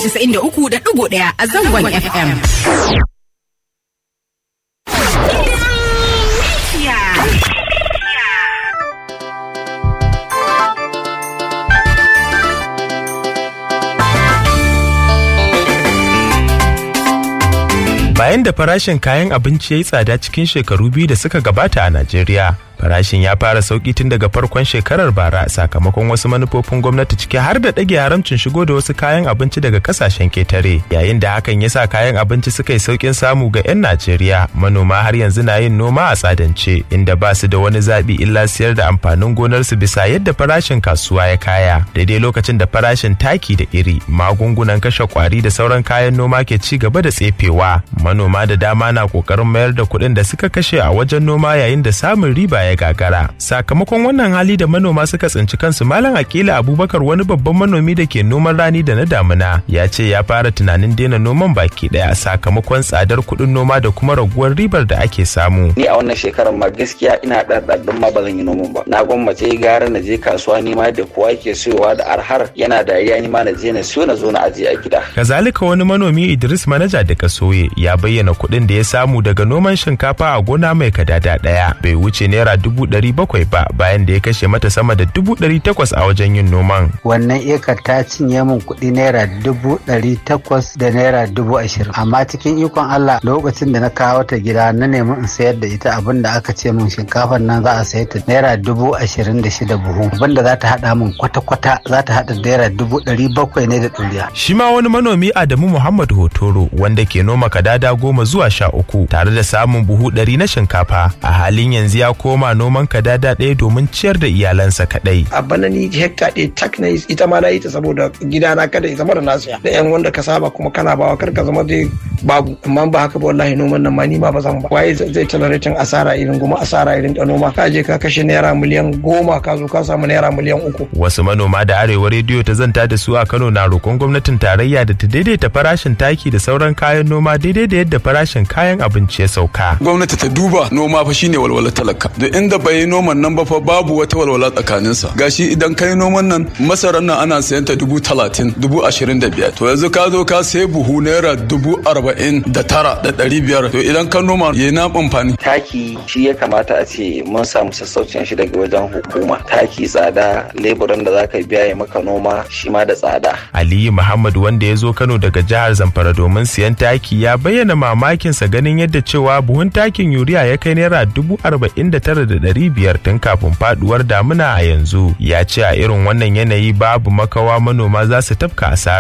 93.1 a zangon FM. Bayan da farashin kayan abinci ya yi tsada cikin shekaru biyu da suka gabata a Najeriya, farashin ya fara sauki tun daga farkon shekarar bara sakamakon wasu manufofin gwamnati ciki har da ɗage haramcin shigo da wasu kayan abinci daga kasashen ketare yayin da hakan ya sa kayan abinci suka yi saukin samu ga 'yan najeriya manoma har yanzu na yin noma a tsadance inda ba su da wani zaɓi illa siyar da amfanin gonarsu bisa yadda farashin kasuwa ya kaya daidai lokacin da farashin taki da iri magungunan kashe kwari da sauran kayan noma ke ci gaba da tsefewa manoma da dama na kokarin mayar da kuɗin da suka kashe a wajen noma yayin da samun riba ya gagara sakamakon wannan hali da manoma suka tsinci kansu malam akila abubakar wani babban manomi da ke noman rani da na damuna ya ce ya fara tunanin daina noman baki daya sakamakon tsadar kuɗin noma da kuma raguwar ribar da ake samu ni a wannan shekarar ma gaskiya ina ɗarɗarɗin ma ba zan yi noman ba na gwammace gara na je kasuwa ni ma da kowa ke siyowa da arhar yana dariya ni ma na je na siyo na zo na ajiye a gida kazalika wani manomi idris manaja daga soye ya bayyana kuɗin da ya samu daga noman shinkafa a gona mai kadada ɗaya bai wuce naira dubu ɗari bakwai ba bayan da ya kashe mata sama da dubu ɗari takwas a wajen yin noman. Wannan ekar ta cinye min kuɗi naira dubu ɗari takwas da naira dubu ashirin. Amma cikin ikon Allah lokacin da na kawo ta gida na nemi in sayar da ita abin da aka ce min shinkafar nan za a sayi ta naira dubu ashirin da shida buhu. Abin da za ta haɗa min kwata-kwata za ta haɗa naira dubu ɗari bakwai ne da ɗuriya. Shi ma wani manomi Adamu Muhammad Hotoro wanda ke noma kadada goma zuwa sha uku tare da samun buhu ɗari na shinkafa a halin yanzu ya koma noman kadada ɗaya domin ciyar da iyalansa kaɗai. A bana ni hekta ɗaya tak na ita ma na yi ta saboda gidana kada ya zama da nasiya da yan wanda ka saba kuma kana bawa kar ka zama dai babu amma ba haka ba wallahi noman nan ma ni ma ba zan ba waye zai tolerating asara irin goma asara irin da noma ka je ka kashe naira miliyan goma ka zo ka samu naira miliyan uku. Wasu manoma da arewa rediyo ta zanta da su a Kano na roƙon gwamnatin tarayya da ta daidaita farashin taki da sauran kayan noma daidai da yadda farashin kayan abinci ya sauka. Gwamnati ta duba noma fa shine walwalar talaka da inda bai yi noman nan ba fa babu wata walwala tsakaninsa gashi idan kai noman nan masarar nan ana sayan ta dubu talatin dubu ashirin da biyar to yanzu ka zo ka sayi buhu naira dubu arba'in da tara da ɗari biyar to idan ka noma ya na amfani. taki shi ya kamata a ce mun samu sassaucin shi daga wajen hukuma taki tsada leburan da zaka biya ya maka noma shi ma da tsada. Aliyu Muhammad wanda ya zo Kano daga jihar Zamfara domin siyan taki ya bayyana mamakinsa ganin yadda cewa buhun takin yuriya ya kai naira dubu arba'in da tara da ɗari biyar tun kafin faduwar damuna a yanzu ya ce a irin wannan yanayi babu makawa manoma za su tafka asara